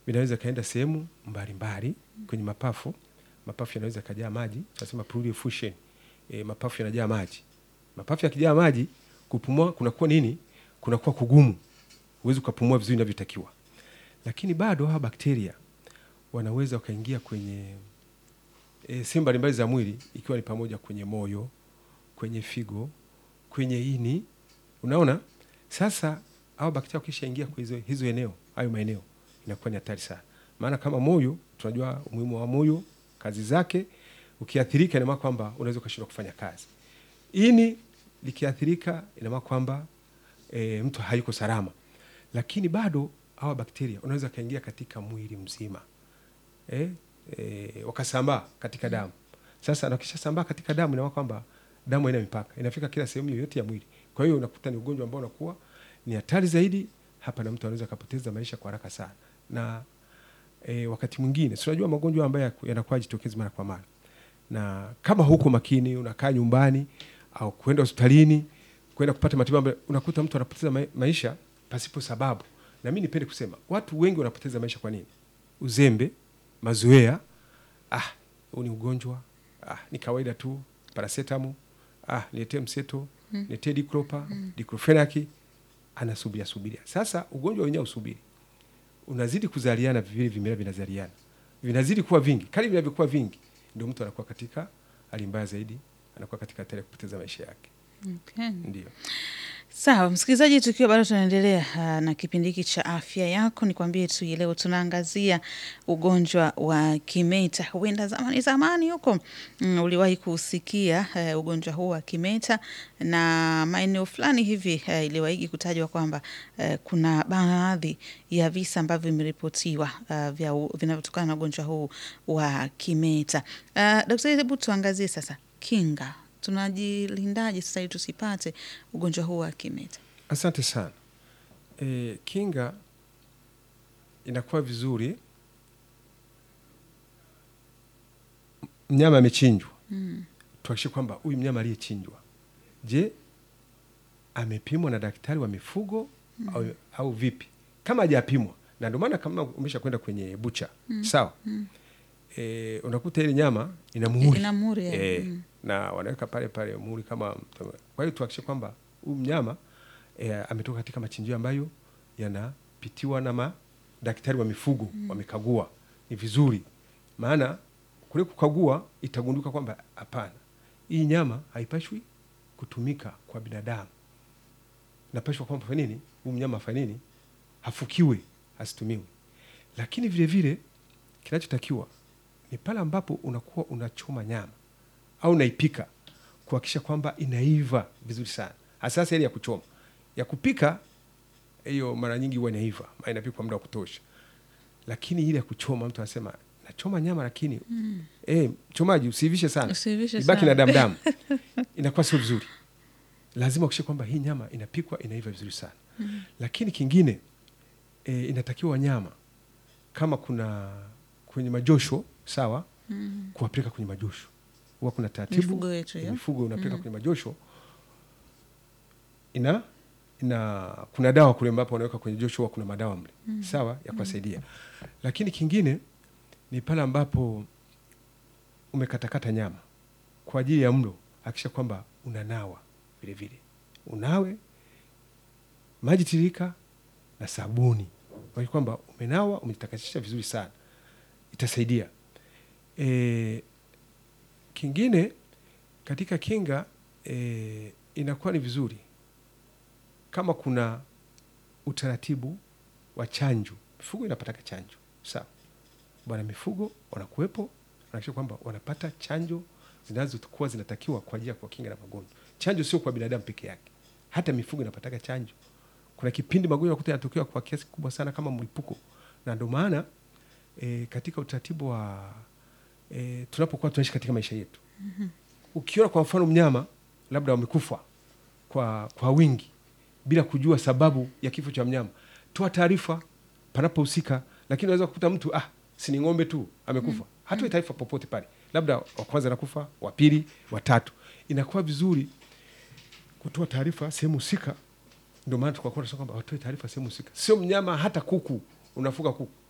vinaweza kaenda sehemu mbalimbali kwenye mapafu. Mapafu yanaweza kajaa maji, tunasema pleural effusion. E, mapafu yanajaa maji. Mapafu yakijaa maji, kupumua kunakuwa nini? Kunakuwa kugumu, huwezi ukapumua vizuri inavyotakiwa. Lakini bado hawa bakteria wanaweza wakaingia kwenye e, sehemu mbalimbali za mwili, ikiwa ni pamoja kwenye moyo, kwenye figo, kwenye ini. Unaona, sasa hao bakteria wakishaingia kwa hizo, hizo eneo hayo maeneo inakuwa ni hatari sana, maana kama moyo, tunajua umuhimu wa moyo, kazi zake. Ukiathirika, ina maana kwamba unaweza ukashindwa kufanya kazi. Ini likiathirika, ina maana kwamba e, mtu hayuko salama. Lakini bado hawa bakteria unaweza kaingia katika mwili mzima e, e, wakasambaa katika damu. Sasa nakishasambaa katika damu, ina maana kwamba damu haina mipaka, inafika kila sehemu yoyote ya mwili. Kwa hiyo unakuta ni ugonjwa ambao unakuwa ni hatari zaidi hapa, na mtu anaweza akapoteza maisha kwa haraka sana. Na e, wakati mwingine si unajua magonjwa ambayo yanakuwa jitokezi mara kwa mara, na kama huko makini, unakaa nyumbani au kwenda hospitalini kwenda kupata matibabu, unakuta mtu anapoteza ma maisha pasipo sababu. Na mimi nipende kusema watu wengi wanapoteza maisha kwa nini? Uzembe, mazoea. Ah, huu ni ugonjwa, ah, ni kawaida tu, paracetamol, ah, niletee mseto, niletee diclopa, diclofenac, anasubiria subiria. Sasa ugonjwa wenyewe usubiri, unazidi kuzaliana, vile vimela vinazaliana, vinazidi kuwa vingi. Kadri vinavyokuwa vingi, ndio mtu anakuwa katika hali mbaya zaidi, anakuwa katika hatari ya kupoteza maisha yake. Okay. Ndio. Sawa msikilizaji, tukiwa bado tunaendelea uh, na kipindi hiki cha afya yako, nikwambie tu leo tunaangazia ugonjwa wa kimeta. Huenda zamani zamani huko mm, uliwahi kusikia uh, ugonjwa huu wa kimeta, na maeneo fulani hivi uh, iliwahi kutajwa kwamba uh, kuna baadhi ya visa ambavyo vimeripotiwa uh, vya vinavyotokana na ugonjwa huu wa kimeta. Uh, daktari, hebu tuangazie sasa kinga tunajilindaje sasa ili tusipate ugonjwa huu wa kimeta? Asante sana. E, kinga inakuwa vizuri mnyama amechinjwa, Mm. tuhakikishe kwamba huyu mnyama aliyechinjwa, je, amepimwa na daktari wa mifugo au, au vipi? Kama hajapimwa, na ndio maana kama umesha kwenda kwenye bucha sawa, e, unakuta ile nyama ina muhuri Ina muhuri, eh. e, Mm. na wanaweka pale pale muhuri kama. Kwa hiyo tuhakikishe kwamba huyu mnyama e, ametoka katika machinjio ambayo yanapitiwa na madaktari wa mifugo wamekagua, ni vizuri, maana kule kukagua itagunduka kwamba hapana, hii nyama haipashwi kutumika kwa binadamu, napashwa kwamba fanya nini, huyu mnyama afanye nini, hafukiwe, asitumiwe. Lakini vile vile kinachotakiwa ni pale ambapo unakuwa unachoma nyama au unaipika, kuhakikisha kwamba inaiva vizuri sana, hasa hasa ile ya kuchoma. Ya kupika hiyo mara nyingi huwa inaiva, maana inapikwa muda wa kutosha, lakini ile ya kuchoma, mtu anasema nachoma nyama lakini eh, mchomaji usiivishe sana, Usiivishe ibaki sana. na damdamu, inakuwa sio vizuri. Lazima ukishe kwamba hii nyama inapikwa inaiva vizuri sana. Lakini kingine e, inatakiwa wanyama kama kuna kwenye majosho sawa, kuwapeleka kwenye majosho. Huwa kuna taratibu Mifugo yetu, ya ya? mifugo unapeleka kwenye majosho, ina ina kuna dawa kule ambapo wanaweka kwenye josho, huwa kuna madawa mle sawa ya kuwasaidia. Lakini kingine ni pale ambapo umekatakata nyama kwa ajili ya mlo, hakikisha kwamba unanawa vile vile, unawe maji tiririka na sabuni, kwa kwamba umenawa umejitakasisha vizuri sana, itasaidia. E, kingine katika kinga e, inakuwa ni vizuri kama kuna utaratibu wa chanjo. Mifugo inapataka chanjo sawa, bwana mifugo wanakuwepo, wanakisha kwamba wanapata chanjo zinazokuwa zinatakiwa kwa ajili ya kuwakinga na magonjwa. Chanjo sio kwa binadamu peke yake, hata mifugo inapataka chanjo. Kuna kipindi magonjwa yakuta yanatokea kwa kiasi kikubwa sana kama mlipuko, na ndio maana e, katika utaratibu wa e, tunapokuwa tunaishi katika maisha yetu ukiona kwa mfano mnyama labda wamekufa kwa, kwa wingi bila kujua sababu ya kifo cha mnyama, toa taarifa panapohusika. Lakini unaweza kukuta mtu ah, si ni ng'ombe tu amekufa, hatoi taarifa popote pale, labda wa kwanza anakufa, wa pili, wa tatu. Inakuwa vizuri kutoa taarifa sehemu husika. Ndio maana tukakuwa tunasema kwamba watoe taarifa sehemu husika, sio mnyama. Hata kuku unafuga kuku,